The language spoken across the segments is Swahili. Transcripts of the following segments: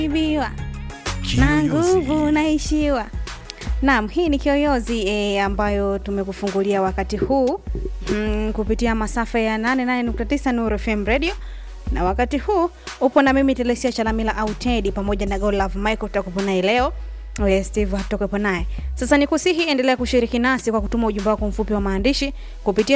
ibiwa na nguvu naishiwa. Naam, hii ni Kiyoyozi e, ambayo tumekufungulia wakati huu mm, kupitia masafa ya 88.9 Nuru FM Radio na wakati huu upo na mimi Telesia Chalamila au Teddy pamoja na God Love Michael tutakupo naye leo. Oye, Steve hatutokepo naye. Sasa nikusihi endelea kushiriki nasi kwa kutuma ujumbe wako mfupi wa maandishi kupitia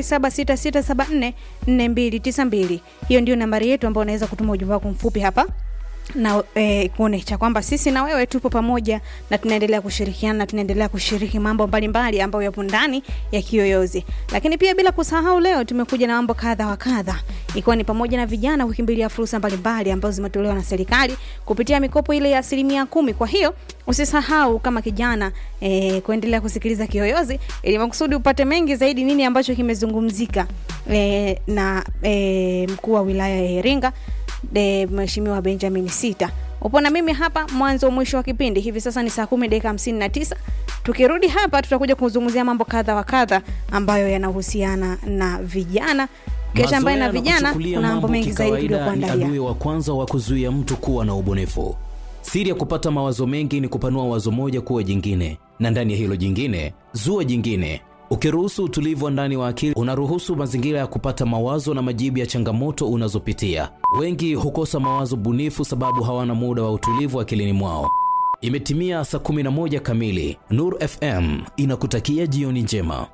0766744292. Hiyo ndio nambari yetu ambayo unaweza kutuma ujumbe wako mfupi hapa na eh, kuonesha kwamba sisi na wewe tupo pamoja na tunaendelea kushirikiana na tunaendelea kushiriki mambo mbalimbali ambayo yapo ndani ya Kiyoyozi. Lakini pia bila kusahau, leo tumekuja na mambo kadha wa kadha, ikiwa ni pamoja na vijana kukimbilia fursa mbalimbali ambazo zimetolewa na serikali kupitia mikopo ile ya asilimia kumi. Kwa hiyo usisahau kama kijana eh, kuendelea kusikiliza Kiyoyozi ili makusudi upate mengi zaidi, nini ambacho kimezungumzika eh, na eh, mkuu wa wilaya ya Iringa de Mheshimiwa Benjamin Sita. Upo na mimi hapa mwanzo mwisho wa kipindi. Hivi sasa ni saa kumi dakika hamsini na tisa. Tukirudi hapa, tutakuja kuzungumzia mambo kadha wa kadha ambayo yanahusiana na vijana kesha ambaye na vijana, kuna mambo mengi zaidi ni tuliokuandalia. adui wa kwanza wa kuzuia mtu kuwa na ubunifu. Siri ya kupata mawazo mengi ni kupanua wazo moja kuwa jingine, na ndani ya hilo jingine zua jingine. Ukiruhusu utulivu wa ndani wa akili, unaruhusu mazingira ya kupata mawazo na majibu ya changamoto unazopitia. Wengi hukosa mawazo bunifu sababu hawana muda wa utulivu akilini mwao. Imetimia saa 11 kamili. Nur FM inakutakia jioni njema.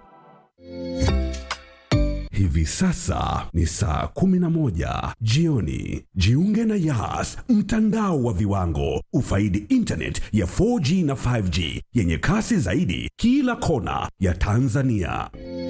Hivi sasa ni saa 11 jioni. Jiunge na Yas, mtandao wa viwango. Ufaidi internet ya 4G na 5G yenye kasi zaidi kila kona ya Tanzania.